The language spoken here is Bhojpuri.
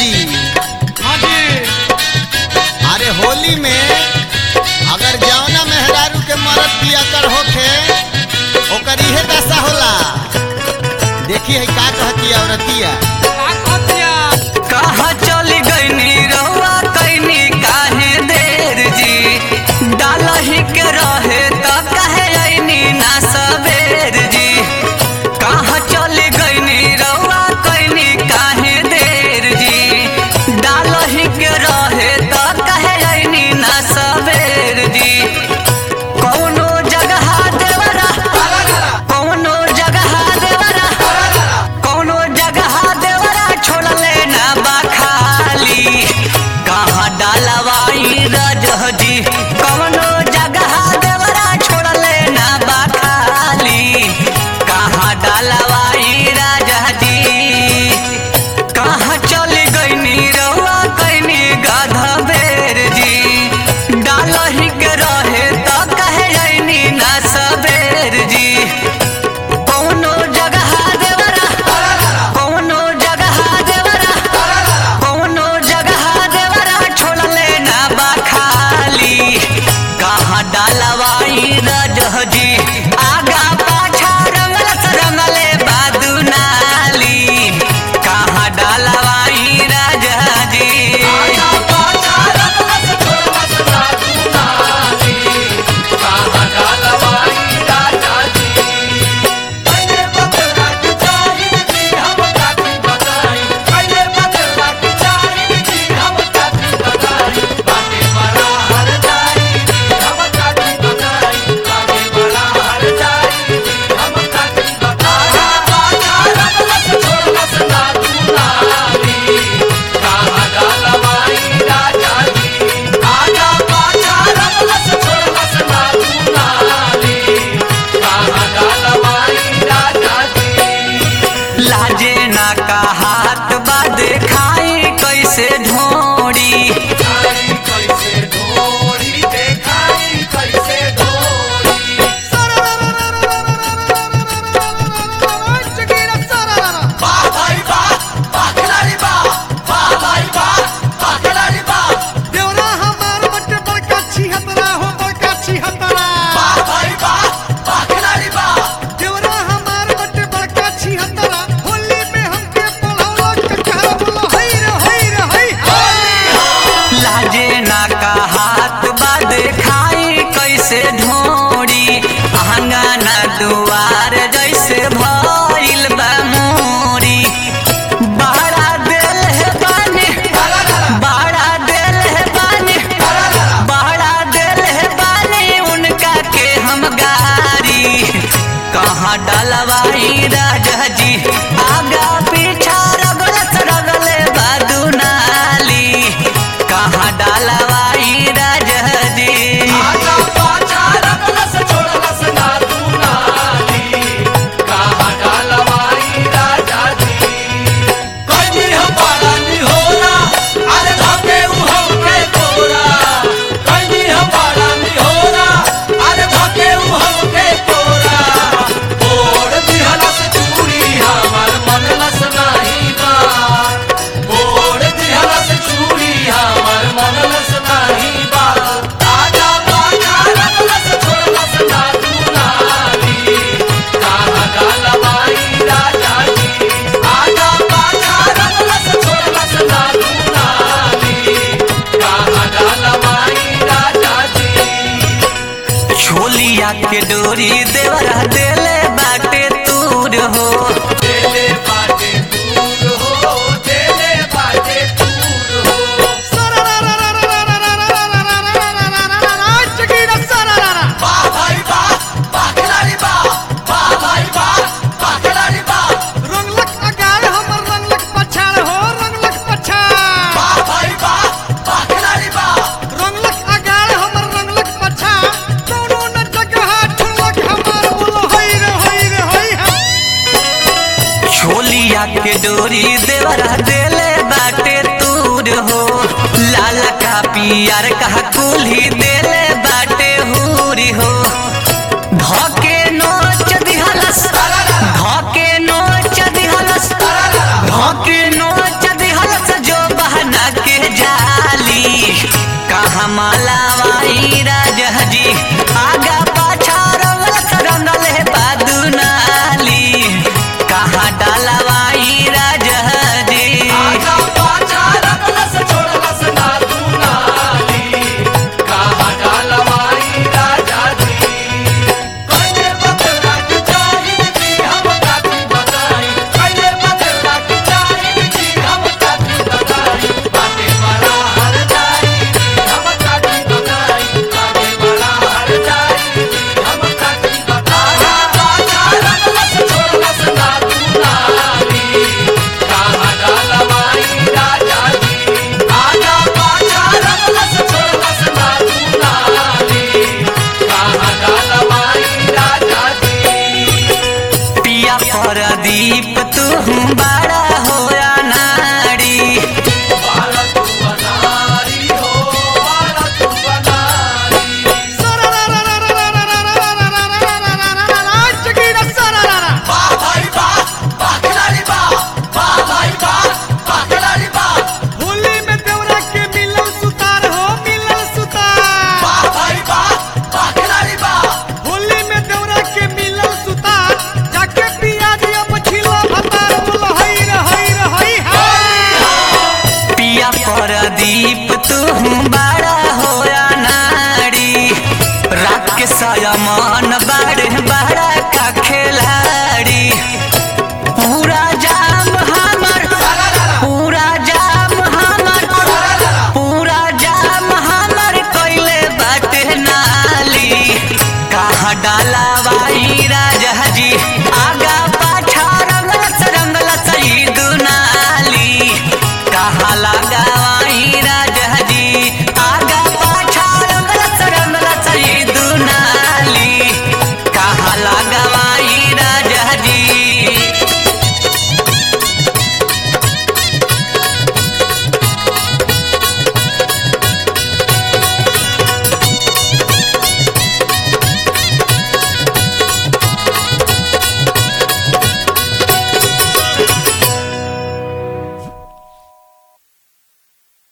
जी हाँ जी अरे होली में अगर जौना मेहरारू के मरद पिया कर होखे ओकर इहे दशा होला देखी है का कहती औरतिया का कहतिया कहाँ चली गईनी रहुआ कैनी काहे देर जी डालही के रहे त कहे ऐनी ना सबेर जी कहाँ चली गईनी रहुआ कैनी काहे देर जी डालही के रहे त कहे ऐनी ना सबेर जी कौनो जगह देवरा कौनो जगह देवरा कौनो जगह देवरा छोड़ले ना बखाली कहाँ डालवाई रजहजी कौनो जगह देवरा छोड़ले ना बखाली कहाँ डालवाई राजहजी कहाँ चली गईनी रहुआ कैनी गाधा बेर जी डालही के रहे त कहे ऐनी ना सबेर जी कौनो जगह देवरा कौनो जगह देवरा कौनो जगह देवरा छोड़ले ना बखाली कहाँ डालवाई रजहजी आगा पाछा रंगलस रंगले बादू नाली कहाँ डालवाई रजहजी लाजे ना का हाथ बा देखाई कैसे ढोड़ी देवरा हमार बटे बड़का छिहतरा हो बड़का छिहतरा देवरा हमार बटे बड़का छिहतरा होली में हमके पढ़ावला ककहरा बोलो हई रे हई रे हई होली लाजे ना का हाथ बा देखाई कैसे ढोड़ी आंगना दुआर जैसे भइल बा मोरी बड़ा दिल है बानी बड़ा दिल है बानी बड़ा दिल है बानी उनका के हम गारी कहाँ डलवाई राजा जी आगा पीछा रगलत रगले बादू नाली कहाँ डलवाई राजा जी छोलिया के डोरी देवरा देले बाटे तूर हो चकीरा सरारा रंगलक अगाड़ हमर रंगलक पछाड़ हो रंगलक पछाड़ रंगलक अगाड़ हमर रंगलक पछाड़ कौनो न जगह ठुलक हमार बोलो हई रे हई रे हई हम छोलिया के डोरी देवरा देले बाटे तूर हो लाल का पियर का कुल्ही देले बाटे हूरी हो